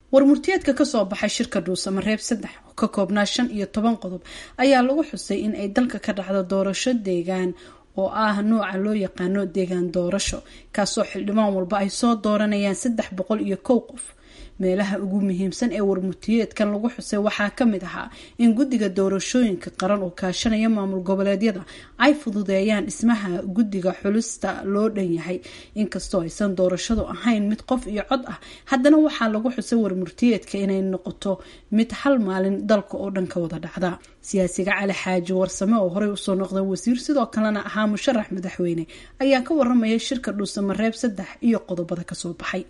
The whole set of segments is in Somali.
warmurtiyeedka kasoo baxay shirka dhuusamareeb saddex oo ka koobnaa shan iyo toban qodob ayaa lagu xusay in ay dalka ka dhacdo doorasho deegaan oo ah nooca loo yaqaano deegaan doorasho kaasoo xildhibaan walba ay soo dooranayaan saddex boqol iyo kow qof meelaha ugu muhiimsan ee warmurtiyeedkan lagu xusay waxaa kamid ahaa in guddiga doorashooyinka qaran oo kaashanaya maamul goboleedyada ay fududeeyaan dhismaha guddiga xulista loo dhan yahay inkastoo aysan doorashadu ahayn mid qof iyo cod ah haddana waxaa lagu xusay warmurtiyeedka inay noqoto mid hal maalin dalka oo dhan ka wada dhacda siyaasiga cali xaaji warsame oo horey usoo noqday wasiir sidoo kalena ahaa musharax madaxweyne ayaa ka waramaya shirka dhuusamareeb saddex iyo qodobada kasoo baxay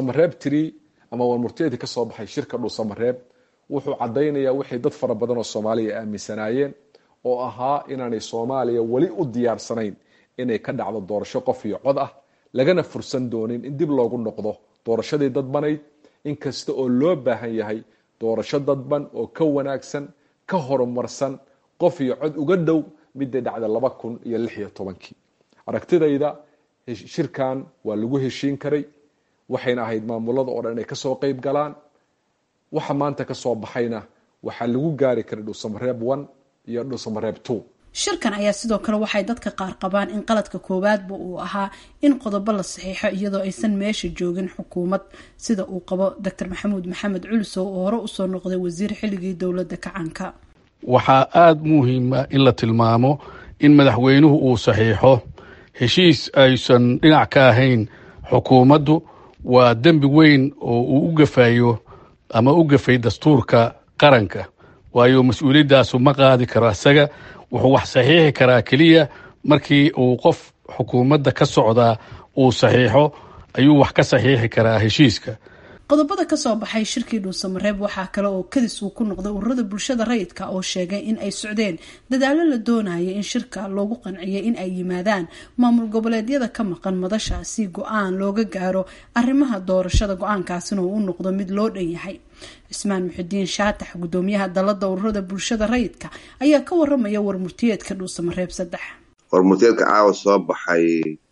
ama warmurtiyeedka ka soo baxay shirka dhuusamareeb wuxuu caddaynayaa wixii dad fara badan oo soomaaliya aaminsanaayeen oo ahaa inaanay soomaaliya weli u diyaarsanayn inay ka dhacdo doorasho qof iyo cod ah lagana fursan doonin in dib loogu noqdo doorashadii dadbanayd inkasta oo loo baahan yahay doorasho dadban oo ka wanaagsan ka horumarsan qof iyo cod uga dhow midday dhacda laba kun iyo lix iyo tobankii aragtidayda shirkan waa lagu heshiin karay waxayna ahayd maamulada oo dhan inay kasoo qeyb galaan waxa maanta kasoo baxayna waxaa lagu gaari karay dhuusamareeb one iyo dhuusamareeb two shirkan ayaa sidoo kale waxay dadka qaar qabaan in qaladka koowaadba uu ahaa in qodobo la saxiixo iyadoo aysan meesha joogin xukuumad sida uu qabo doctor maxamuud maxamed culisow oo hore usoo noqday wasiir xilligii dowladda kacanka waxaa aada muhiima in la tilmaamo in madaxweynuhu uu saxiixo heshiis aysan dhinac ka ahayn xukuumaddu waa dembi weyn oo uu u gafayo ama u gafay dastuurka qaranka waayo mas-uuliyadaasu ma qaadi karo isaga wuxuu wax saxiixi karaa keliya markii uu qof xukuumadda ka socdaa uu saxiixo ayuu wax ka saxiixi karaa heshiiska qodobada kasoo baxay shirkii dhuusamareeb waxaa kale oo kadis uu ku noqday ururada bulshada rayidka oo sheegay in ay socdeen dadaalo la doonaya in shirka loogu qanciyay in ay yimaadaan maamul goboleedyada ka maqan madasha si go-aan looga gaaro arrimaha doorashada go-aankaasina uu u noqdo mid loo dhan yahay cismaan muxidiin shaatax gudoomiyaha dalada ururada bulshada rayidka ayaa ka waramaya warmurtiyeedka dhuusamareeb saddex warmurtiyeedka caawa soo baxay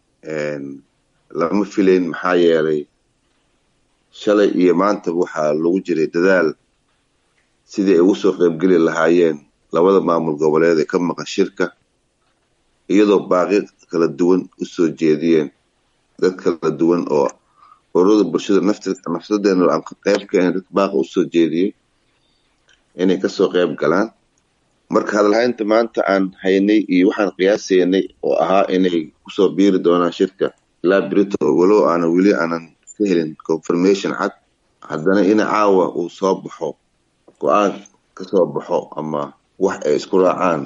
lama filayn maxaa yeelay shalay iyo maanta waxaa lagu jiray dadaal sidii ay ugu soo qaybgeli lahaayeen labada maamul goboleed ee ka maqan shirka iyadoo baaqi kala duwan usoo jeediyeen dad kala duwan oo ururada bulshada nafsadeena aan qayb ka ahayn dad baaqi usoo jeediyey inay kasoo qayb galaan marka hadalhaynta maanta aan haynay iyo waxaan qiyaasaynay oo ahaa inay kusoo biiri doonaan shirka ilaa brito walow aanan weli aanan helin confirmation cad haddana in caawa uu soo baxo go-aan kasoo baxo ama wax ay isku raacaan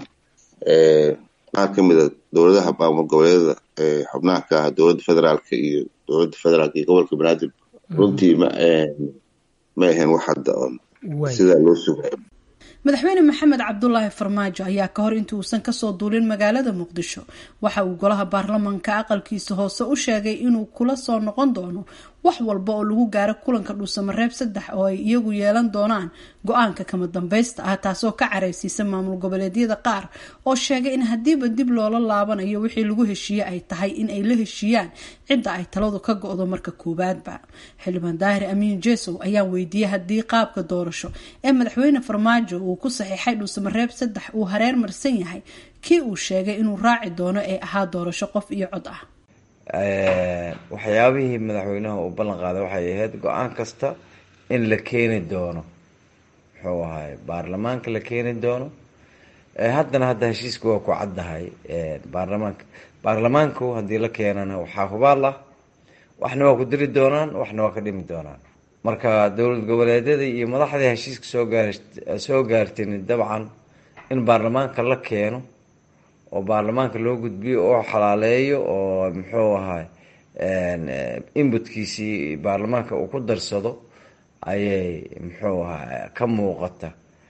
qaar ka mida dowladaha maamul goboleedyada ee xubnaha ka ah dowladda federaalka iyo dowladda federaalka iyo gobolka banaadir runtii ma ma ahayn wax hadda oon sidaa loo sugayo madaxweyne maxamed cabdulaahi farmaajo ayaa ka hor intii uusan kasoo duulin magaalada muqdisho waxa uu golaha baarlamanka aqalkiisa hoose u sheegay inuu kula soo noqon doono wax walba oo lagu gaaro kulanka dhuusamareeb saddex oo ay iyagu yeelan doonaan go-aanka kama dambaysta ah taasoo ka careysiisa maamul goboleedyada qaar oo sheegay in haddiiba dib loola laabanayo wixii lagu heshiiye ay tahay in ay la heshiiyaan cidda ay taladu ka go-do marka koowaadba xildhibaan daahir amiin jesow ayaa weydiiyey haddii qaabka doorasho ee madaxweyne farmaajo uu ku saxiixay dhuusamareeb saddex uu hareer marsan yahay kii uu sheegay inuu raaci doono ee ahaa doorasho qof iyo cod ah waxyaabihii madaxweynaha uu ballan qaaday waxay ahayd go-aan kasta in la keeni doono muxuu ahay baarlamaanka la keeni doono haddana hadda heshiiska waa ku caddahay baarlamaanka baarlamaanku haddii la keenana waxaa hubaal ah waxna waa ku diri doonaan waxna waa ka dhimi doonaan marka dowlad goboleedyada iyo madaxdii heshiiska soo gaar soo gaartin dabcan in baarlamaanka la keeno oo baarlamaanka loo gudbiyo oo xalaaleeyo oo muxuu ahay inbutkiisii baarlamaanka uu ku darsado ayay muxuu ahaa ka muuqata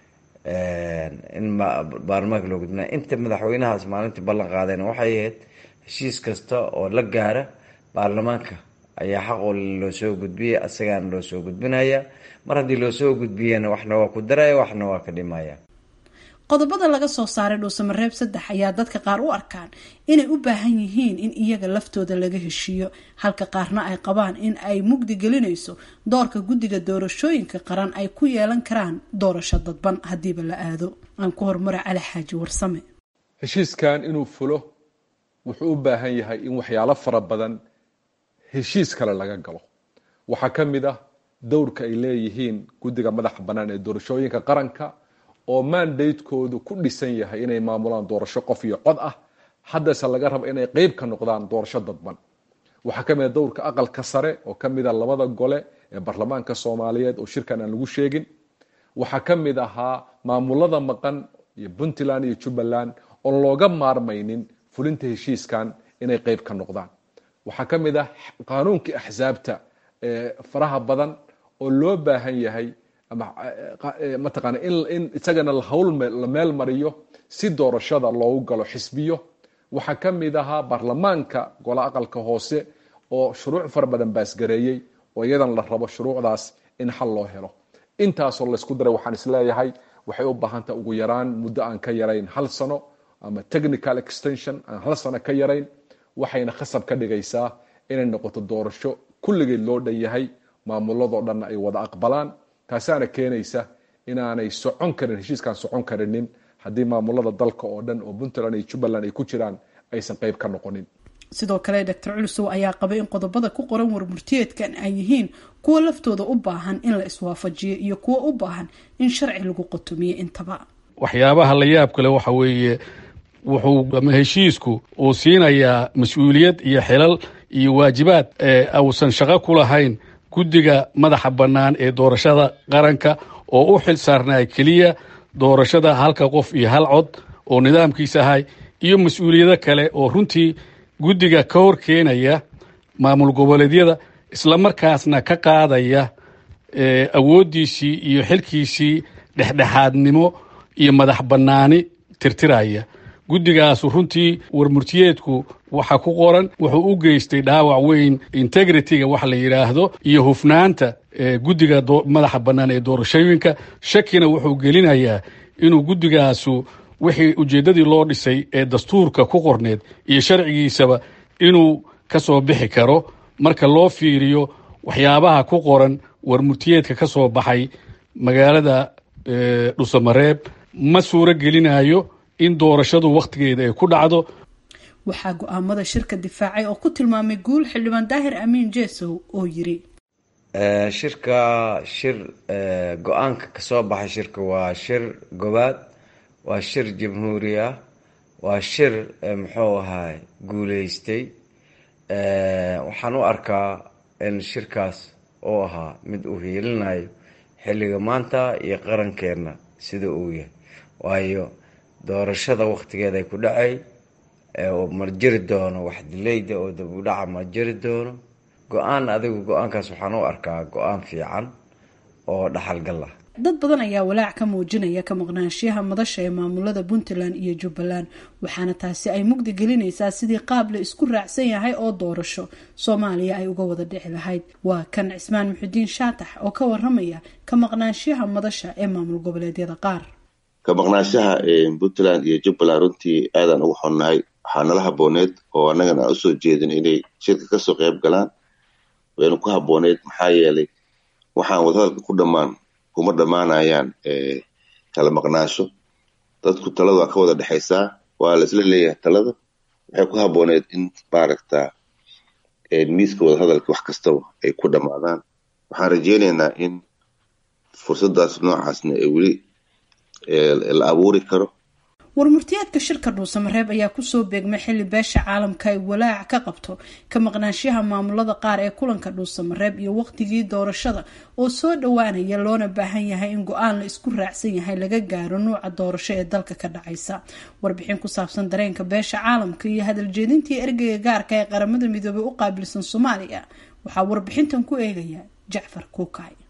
in baarlamaanka loo gudbinaya inta madaxweynahaas maalintii ballan qaadayna waxay ahayd heshiis kasta oo la gaara baarlamaanka ayaa xaqoo loo soo gudbiyay asagaana loo soo gudbinaya mar haddii loo soo gudbiyana waxna waa ku daraya waxna waa ka dhimaya qodobada laga soo saaray dhuusamareeb saddex ayaa dadka qaar u arkaan inay u baahan yihiin in iyaga laftooda laga heshiiyo halka qaarna ay qabaan in ay mugdi gelinayso doorka guddiga doorashooyinka qaran ay ku yeelan karaan doorasho dadban haddiiba la aado aan ku horumara cali xaaji warsame heshiiskan inuu fulo wuxuu u baahan yahay in waxyaalo fara badan heshiis kale laga galo waxaa ka mid ah dowrka ay leeyihiin guddiga madaxa bannaan ee doorashooyinka qaranka oo mandatekoodu ku dhisan yahay inay maamulaan doorasho qof iyo cod ah haddase laga rabo inay qeyb ka noqdaan doorasho dadban waxaa ka mid a dowrka aqalka sare oo ka mid a labada gole ee baarlamaanka soomaaliyeed oo shirkan aan lagu sheegin waxaa ka mid ahaa maamulada maqan iyo puntland iyo jubbaland oon looga maarmaynin fulinta heshiiskan inay qeyb ka noqdaan waxaa ka mid ah qaanuunkii axsaabta faraha badan oo loo baahan yahay mataqaana in isagana hawl la meel mariyo si doorashada loogu galo xisbiyo waxaa ka mid ahaa baarlamaanka gole aqalka hoose oo shuruuc fara badan baasgareeyey oo iyadan la rabo shuruucdaas in xal loo helo intaasoo laysku daray waxaan isleeyahay waxay u baahantaha ugu yaraan muddo aan ka yarayn hal sano ama technical extension aan hal sano ka yarayn waxayna khasab ka dhigaysaa inay noqoto doorasho kulligeed loo dhan yahay maamuladoo dhanna ay wada aqbalaan taasaana keenaysa inaanay socon karin heshiiskaan socon karinin haddii maamulada dalka oo dhan oo puntland iyo jubbaland ay ku jiraan aysan qeyb ka noqonin sidoo kale doctor culusow ayaa qabay in qodobada ku qoran warmurtiyeedkan ay yihiin kuwa laftooda u baahan in la iswaafajiyo iyo kuwa u baahan in sharci lagu qotomiyo intaba waxyaabaha la yaab kale waxa weeye wuxuu ama heshiisku uu siinayaa mas-uuliyad iyo xilal iyo waajibaad uusan shaqo ku lahayn guddiga madaxa bannaan ee doorashada qaranka oo u xil saarnaa keliya doorashada halka qof iyo hal cod oo nidaamkiisa ahay iyo mas-uuliyado kale oo runtii guddiga ka hor keenaya maamul goboleedyada islamarkaasna ka qaadaya awooddiisii iyo xilkiisii dhexdhexaadnimo iyo madax bannaani tirtiraya guddigaasu runtii warmurtiyeedku waxa ku qoran wuxuu u geystay dhaawac weyn integrity-ga wax la yidhaahdo iyo hufnaanta guddiga madaxa bannaan ee doorashooyinka shakina wuxuu gelinayaa inuu guddigaasu wixii ujeeddadii loo dhisay ee dastuurka ku qorneed iyo sharcigiisaba inuu ka soo bixi karo marka loo fiiriyo waxyaabaha ku qoran warmurtiyeedka ka soo baxay magaalada dhusamareeb ma suuro gelinayo in doorashadu wakhtigeeda ay ku dhacdo waxaa go-aamada shirka difaacay oo ku tilmaamay guul xildhibaan daahir amiin jesow oo yiri shirka shir go-aanka kasoo baxay shirka waa shir gobaad waa shir jamhuuri ah waa shir muxuu ahaay guuleystay waxaan u arkaa in shirkaas uu ahaa mid uu hiilinayo xilliga maanta iyo qarankeenna sida uu yahay waayo doorashada wakhtigeeda ay ku dhacay ma jiri doono wax dileyda oo dabudhaca ma jiri doono go-aan adigu go-aankaas waxaan u arkaa go-aan fiican oo dhaxalgal ah dad badan ayaa walaac ka muujinaya ka maqnaanshiyaha madasha ee maamulada puntland iyo jubbaland waxaana taasi ay mugdi gelinaysaa sidii qaab la isku raacsan yahay oo doorasho soomaaliya ay uga wada dhici lahayd waa kan cismaan muxudiin shaatax oo ka waramaya ka maqnaanshiyaha madasha ee maamul goboleedyada qaar ka maqnaanshaha puntland iyo jubbaland runtii aadaan ugu xonnahay waxaa nala habooneed oo annagana aan usoo jeedin inay shirka kasoo qayb galaan waynu ku habooneyd maxaa yeelay waxaan wadahadalka ku dhammaan kuma dhammaanayaan kala maqnaasho dadku talada waa ka wada dhexaysaa waa la isla leeyahay talada waxay ku habooneed in maaragta miiska wadahadalka wax kastaba ay ku dhammaadaan waxaan rajeynaynaa in fursadaas noocaasna ee weli la abuuri karo warmurtiyaadka shirka dhuusamareeb ayaa kusoo beegmay xilli beesha caalamka ay walaac ka qabto ka maqnaanshaha maamulada qaar ee kulanka dhuusamareeb iyo waqtigii doorashada oo soo dhowaanaya loona baahan yahay in go-aan la isku raacsan yahay laga gaaro nuuca doorasho ee dalka ka dhacaysa warbixin ku saabsan dareenka beesha caalamka iyo hadaljeedintii ergeyga gaarka ee qaramada midoobey u qaabilsan soomaaliya waxaa warbixintan ku eegaya jacfar kuukay